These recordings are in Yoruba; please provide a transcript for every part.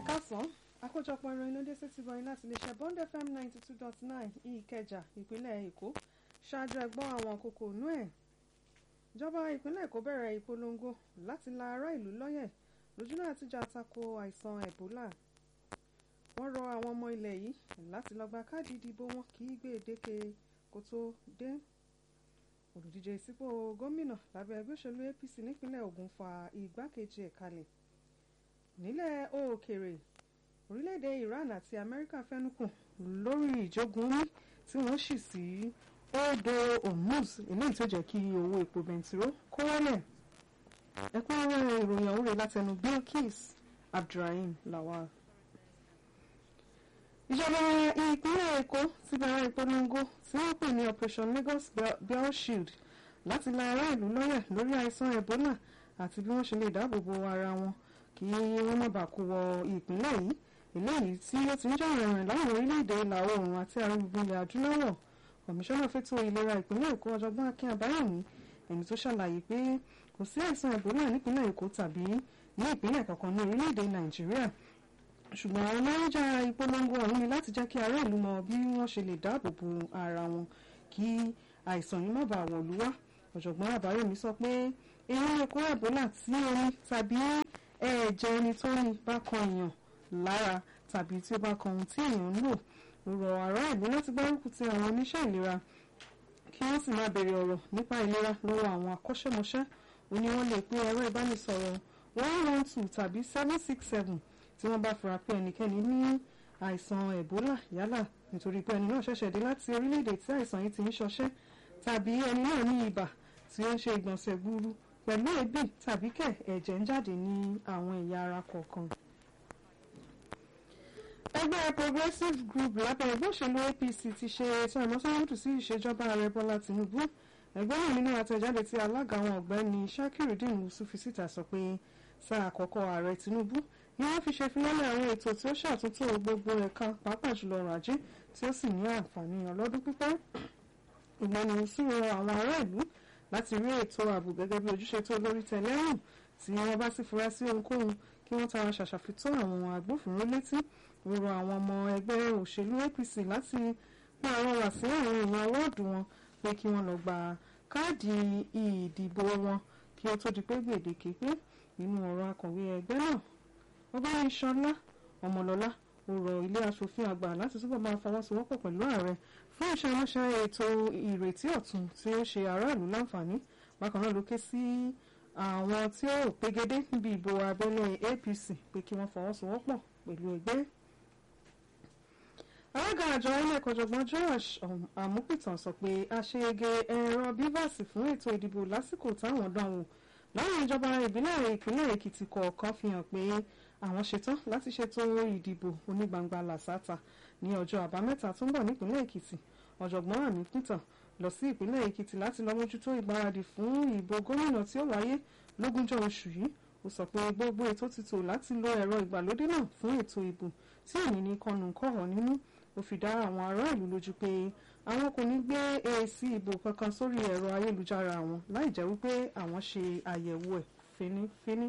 ẹ̀kásán àkójọpọ̀ ìròyìn ló dé sétí bọyìn láti iléeṣẹ́ Bond FM ninety two dot nine ìkẹjà ìpínlẹ̀ Èkó ṣáájú ẹgbọ́n àwọn kókó inú ẹ̀ ìjọba ìpínlẹ̀ Èkó bẹ̀rẹ̀ ìpolongo láti la ará ìlú lọ́yẹ̀ lójúnà àtijà tako àìsàn Ebola wọ́n rọ àwọn ọmọ ilẹ̀ yìí láti lọ gba káàdì ìdìbò wọn kí gbèdéke kó tó dé olùdíje sípò gómìnà lábẹ́ ẹgbẹ́ òṣèlú APC nípínlẹ̀ Ògùn fa igbákejì ẹ̀ kalẹ̀ nílẹ̀ òkèèrè orílẹ̀-èdè Iran àti Amẹ́ríkà fẹ́nukù lórí ìjógun omi tí wọ́n sì sí odò Hormuz eléyìí tó jẹ́ kí owó epo bẹntiró kó wálẹ̀ ẹ̀kúnrẹ́rẹ́ ìròyìn ọ̀hún rẹ̀ látẹnu Bilkis Abdulrahim Lawal. ìjọba ìpínlẹ̀ Èkó ti bẹ̀rẹ̀ ìpolongo tí wọ́n pè ní Operation Lagos Bell Shield láti la ará ìlú lọ́yẹ̀ lórí àìsàn Ebola àti bí wọ́n ṣe lè dáàbò bo ara wọn kí wọ́n má bàa kó wọ ìpínlẹ̀ yìí eléyìí tí ó ti ń jà rìnrìn láwọn orílẹ̀-èdè ìlà oòrùn àti àrùn ilẹ̀ adúláwọ̀ kọmíṣánná fẹ́tò ìlera ìpínlẹ̀ èkó ọ̀jọ̀gbọ́n akin àbáyọ̀mí ẹni tó ṣàlàyé pé kò sí àìsàn ẹ̀bólà nípínlẹ̀ èkó tàbí ní ìpínlẹ̀ kankan ní orílẹ̀-èdè nàìjíríà ṣùgbọ́n àwọn mẹ́rẹ́jà ìpolongo ọ̀hún ni láti jẹ́ kí ará ìlú mọ bí wọ́n ṣe lè dáàbò bo ara wọn kí àìsàn yìí má bàa wọ̀lú wá ọ̀jọ̀gbọ́n àbáyọ̀mí sọ pé èèyàn lè kó ẹ̀bólà tí omi tàbí ẹ̀jẹ̀ ẹni tó ní bá kan èèyàn lára tàbí tí ó bá kan ohun tí èèyàn ń lò ó rọ ará ìlú láti gbárùkù ti àwọn oníṣẹ́ ìlera kí wọ́n sì máa béèrè ọ̀rọ̀ nípa ìlera lọ́wọ́ àwọn akọ́ṣẹ́mọṣẹ́ ó ní wọ́n lè pe ẹ̀rọ ìbánisọ̀rọ̀ one one two tàbí seven six seven tí wọ́n bá fura pé ẹnikẹ́ni ní àìsàn Ebola yálà nítorí pé ẹni náà ṣẹ̀ṣẹ̀ dé láti orílẹ̀-èdè tí àìsàn yìí ti ń ṣọṣẹ́ tàbí ẹni náà ní ibà tí ó ń ṣe ìgbọ̀nsẹ̀ gburu pẹ̀lú èébì tàbí kẹ̀ ẹ̀jẹ̀ ń jáde ní àwọn ẹ̀yà ara kọ̀ọ̀kan ẹgbẹ́ progressive group lábẹ́ ẹgbẹ́ òṣèlú APC ti ṣe ètò ìmọ̀sánwótò sí ìṣèjọba ààrẹ Bọ́lá Tinubu ẹgbẹ́ náà nínú àtẹ̀jáde tí alága àwọn ọ̀gbẹ́ni Shakirudeen Musu fi síta sọ pé sáà àkọ́kọ́ ààrẹ Tinubu ni wọ́n fi ṣe filọ́lẹ̀ àwọn ètò tí ó ṣàtúntò gbogbo ẹ̀ka pàápàá jùlọ ọrọ̀ ajé tí ó sì ní àǹfààní ọlọ́dún pípẹ́ ọ̀gbẹ́ni Musu rọ àwọn ará ìlú láti rí ètò ààbò gẹ́gẹ́ bí ojúṣe tó lórí tẹ́lẹ́rùn tí wọ́n bá sì fura sí ohunkóhun kí wọ́n tara ṣàṣàfitó àwọn agbófinró létí ó rọ àwọn ọmọ ẹgbẹ́ òṣèlú APC láti pa àrọwà sí àwọn èèyàn wọ́ọ̀dù wọn pé kí wọ́n lọ gba káàdì ìdìbò wọn kí ó tó di pé gbèdéke pé nínú ọ̀rọ̀ akọ̀wé ẹgbẹ́ náà ọgbẹ́ni Ṣọlá Ọmọlọ́lá ó rọ ilé aṣòfin àgbà láti túbọ̀ máa fọwọ́sowọ́pọ̀ pẹ̀lú ààrẹ fún ìṣàránṣẹ́ ètò ìrètí ọ̀tun tí ó ṣe aráàlú láǹfààní bákan náà ló ké sí àwọn tí ó pegedé níbi ìbò abẹ́lé APC pé kí wọ́n fọwọ́sowọ́pọ̀ pẹ̀lú ẹgbẹ́ alága àjọ inec ọ̀jọ̀gbọ́n Josh Amúpìtàn sọ pé àṣeyege ẹ̀rọ bivas fún ètò ìdìbò lásìkò táwọn dánwò láwọn ìjọba ìbílẹ̀ ìpínlẹ̀ Èkìtì kọ̀ọ̀kan fi hàn pé àwọn ṣetán láti ṣètò ìdìbò onígbangba làṣàtà ní ọjọ́ àbámẹ́ta tó ń bọ̀ nípínlẹ̀ Èkìtì ọ̀jọ̀gbọ́n Amúpìtàn lọ sí ìpínlẹ̀ Èkìtì láti lọ mójútó ìgbáradì fún ìbò gómìnà tí ó wáyé lógúnjọ́ oṣù yìí ó sọ pé gbogbo ètò ti tò láti lo ẹ̀rọ ìgbàlódé náà fún ètò ìbò tí èyí ní kọnùkọ̀ọ̀ nínú ó fi dá àwọn ará ìlú lójú pé àwọn kò ní gbé èsì ìbò kankan sórí ẹ̀rọ ayélujára àwọn láì jẹ́ wípé àwọn ṣe àyẹ̀wò ẹ̀ fínífíní.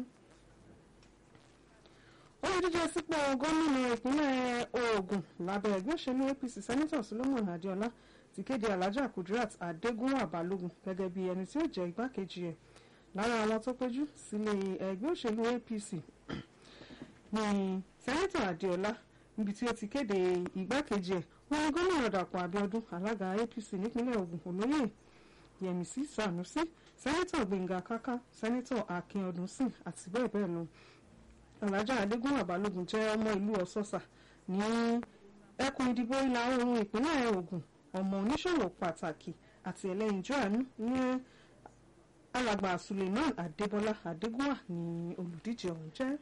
olùdíje sípò gómìnà ìpínlẹ̀ Ògùn lábẹ́ ẹgbẹ́ òṣèlú APC sẹ́nitọ̀ Solomon Adéọlá ti kéde Alhaja Kudirat Adégúnwà Balógun gẹ́gẹ́ bí ẹni tí ó jẹ́ igbákejì ẹ̀ lára àwọn tó péjú sílé ẹgbẹ́ òṣèlú APC ní sẹ́nitọ̀ Adéọlá níbi tí ó ti kéde ìgbákejì ẹ̀ wọn gómìnà Dàpọ̀ Abíọ́dún alága APC nípínlẹ̀ Ògùn olóyè Yẹmisí Sànúsí sẹ́nitọ̀ Gbẹ̀ngà Káká sẹ́nitọ̀ Akínọdúnsìn àti bẹ́ẹ̀ bẹ́ẹ̀ lọ Alhaja Adégúnwà Balógun jẹ́ ọmọ ìlú Ọ̀sọ́sà ní ẹkùn ìdìbò ìlà oòrùn ìpínlẹ̀ Ògùn ọmọ oníṣòwò pàtàkì àti ẹlẹ́yinjú àánú ní alàgbà Suleiman Adébọ́lá Adégúnwà ní olùdíje ọ̀hún jẹ́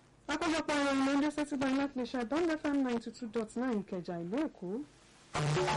àkójọpọ̀ ìròyìn ló ń dé sétí báyìí láti lè ṣe Bond FM ninety two dot nine Ìkẹjà ìlú Èkó.